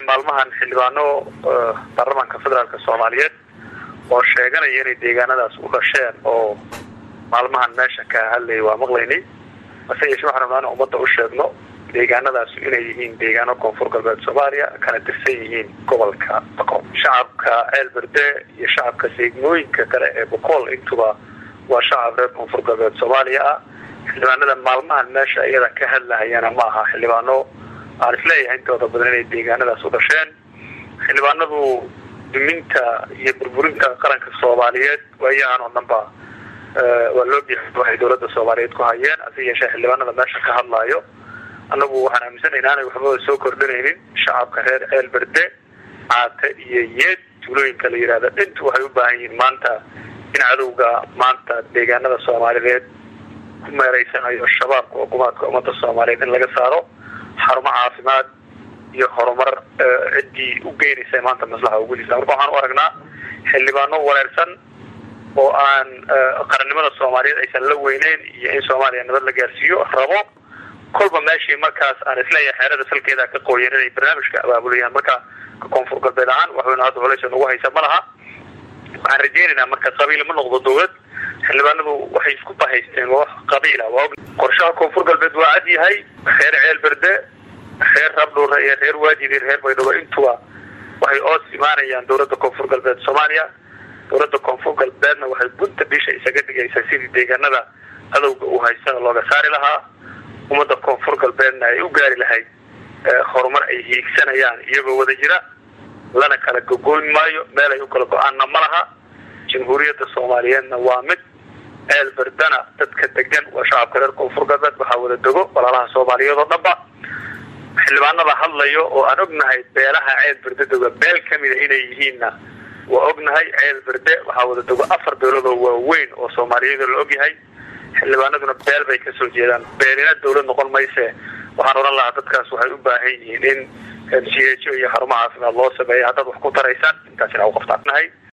maalmahan xildhibaano baarlamaanka federaalk soomaaliyeed oo sheeganaya inay deegaanadaas u dhasheen oo maalmahan meesha ka hadlayay waa maqlaynay hase yeeshee waxaan rabnaa in ummadda u sheegno deegaanadaas inay yihiin deegaano koonfur galbeed soomaaliya kana tirsan yihiin gobolka boqol shacabka ceelberde iyo shacabka seegmooyinka kale ee boqol intuba waa shacab reer koonfur galbeed soomaaliya ah xildhibaanada maalmahan meesha iyada ka hadlahayana ma aha xildhibaano aan isleeyahay intooda badan inay deegaanadaas u dhasheen xildhibaanadu duminta iyo burburinta qaranka soomaaliyeed waayahan oo dhan ba waa loo biixi waxay dawladda soomaaliyeed ku hayeen hase yeeshee xildhibaanada meesha ka hadlaayo annagu waxaan aaminsanay inaanay waxba soo kordhinaynin shacabka reer ceelberde caate iyo yeed tuulooyinka la yihahda dhintu waxay u baahan yihiin maanta in cadowga maanta deegaanada soomaaliyeed ku meereysanayo shabaabka xukuumaadka ummadda soomaaliyeed in laga saaro xarumo caafimaad iyo horumar ciddii u geynaysa maanta maslaxa ugu jirta marka waxaan u aragnaa xildhibaano wareersan oo aan qarannimada soomaaliyeed aysan la weyneyn iyo in soomaaliya nabad la gaarsiiyo rabo kolba meeshii markaas aan isleeyahay xeerada salkeeda ka qooyan inay barnaamijka abaabulayaan marka koonfur galbeed ahaan waxweyna hadda culays nagu haysa ma laha waxaan rajeynaynaa marka qabiil ma noqdo dawlad xildhibaanadu waxay isku bahaysteen waa wax qabiila waa qorshaha koonfur galbeed waa cad yahay reer ceelberde reer rabdhuure iyo reer waajid iyo reer baydhabo intuba waxay oos imaanayaan dawladda koonfur galbeed soomaaliya dawladda koonfur galbeedna waxay gunta bisha isaga dhigaysaa sidii deegaanada cadowga uu haystana looga saari lahaa ummadda koonfur galbeedna ay u gaari lahayd horumar ay hiigsanayaan iyagoo wada jira lana kala gogoyn maayo meel ay u kala go-aanna ma laha jamhuuriyadda soomaaliyeedna waa mid ceel berdana dadka degan waa shacabka reer koonfur galbeed waxaa wada dego walaalaha soomaaliyeed oo dhanba xildhibaanada hadlayo oo aan ognahay beelaha ceel berde dego beel kamida inay yihiinna waa ognahay ceel berde waxaa wada dego afar beelood oo waaweyn oo soomaaliyeed la ogyahay xildhibaanaduna beel bay kasoo jeedaan beelina dawlad noqon mayse waxaan odhan lahaa dadkaas waxay u baahan yihiin in m c h o iyo xarumo caafimaad loo sameeya haddaad wax ku taraysaan intaas ina u qabtaan